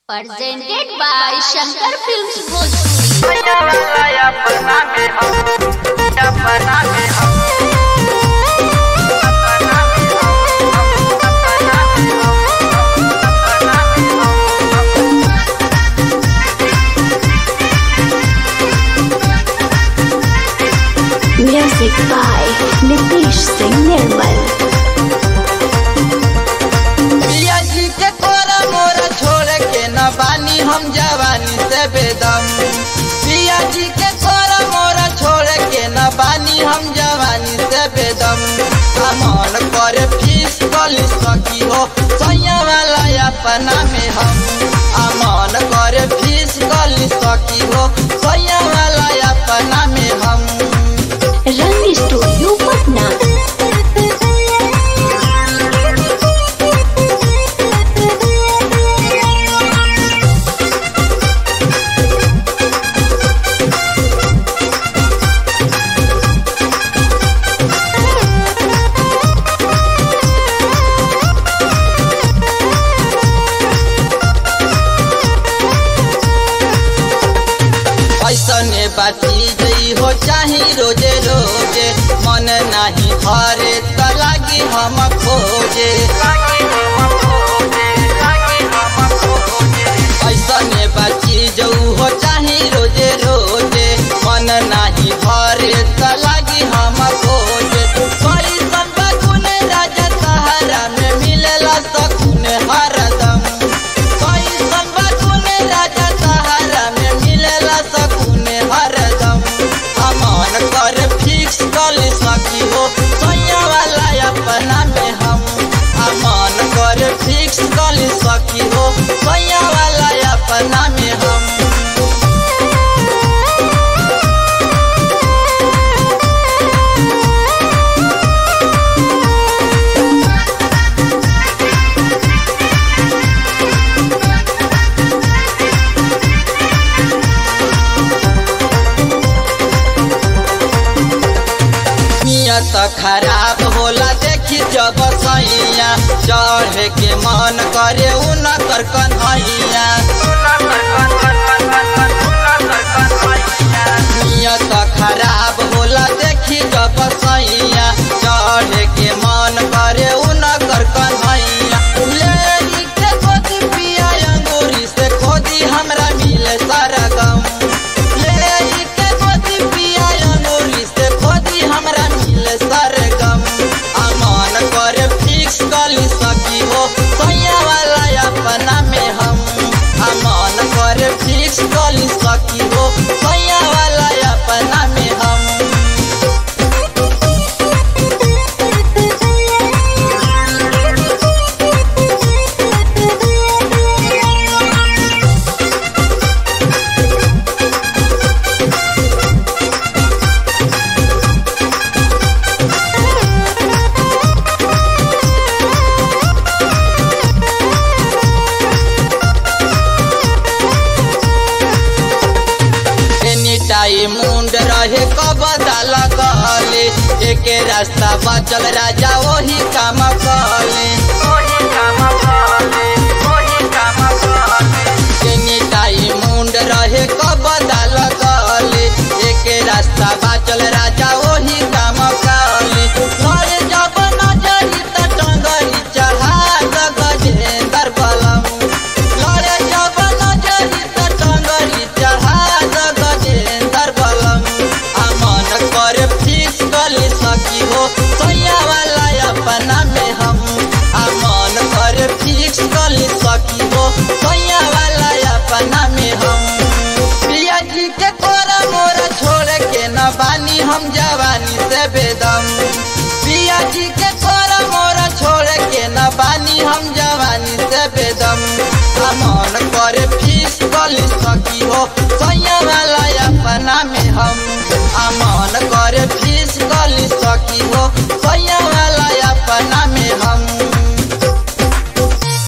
presented by Shankar Films Bhojpuri. Music by Nitish Singh Nirmal. पिया जी के कोरा मोरा छोड़ के न बानी हम जवानी से बेदम पिया जी के कोरा मोरा छोड़ के न बानी हम जवानी से बेदम अमन करे फीस कली सकी हो सैया वाला अपना में हम अमन करे फीस कली सकी हो सैया वाला अपना में हम Rang Studio Patna. ऐसने बाती जई हो चाही रोजे रोजे मन नाही हरे त लागी हम खोजे ऐसने बाती जऊ हो चाही रोजे रोजे मन नाही हरे त लागी हम खोजे कैसन बकुन राजा सहारा में मिलेला सकुन हरदम कैसन बकुन राजा सहारा में मिलेला सकुन हरदम अमन कर फिक्स कर सकी हो सैया वाला अपना में हम अमन कर फिक्स कर सकी हो सैया वाला अपना में हम नियत खराब होला देखी जब सैया चढ़े के मन करे उन कर कन्हैया नियत खराब होला देखी जब सैया चढ़े के मन करे उन कर कन्हैया लेरी के खोदी पिया अंगूरी से खोदी हमरा मिले सारा गम लेरी के खोदी पिया अंगूरी से खोदी हमरा मिले सारा गम अमन करे फिक्स कली सकी हो सैया वाला अपना में हम अमन करे फिक्स कली सकी हो सैया वाला अपना में हम एनी टाइम मुंड रहे कबदा लगले एके रास्ता बचल राजा वही काम कले एनी टाइम मुंड रहे कबदा लगले एके रास्ता बचल राजा वही काम कले लड़े जब नजरी त टंगरी चढ़ा द गजेंद्र बलम लड़े जब नजरी त टंगरी चढ़ा द गजेंद्र बलम अमन कर फिक्स कली सकी हो सैया वाला अपना में हम अमन कर फिक्स कली सकी हो सैया वाला अपना में हम प्रिया जी के कोरा मोरा छोड़ के न बानी हम जवानी से बेदम प्रिया जी के कोरा मोरा छोड़ के न बानी हम जवानी से बेदम अमन करे फीस कली सकी हो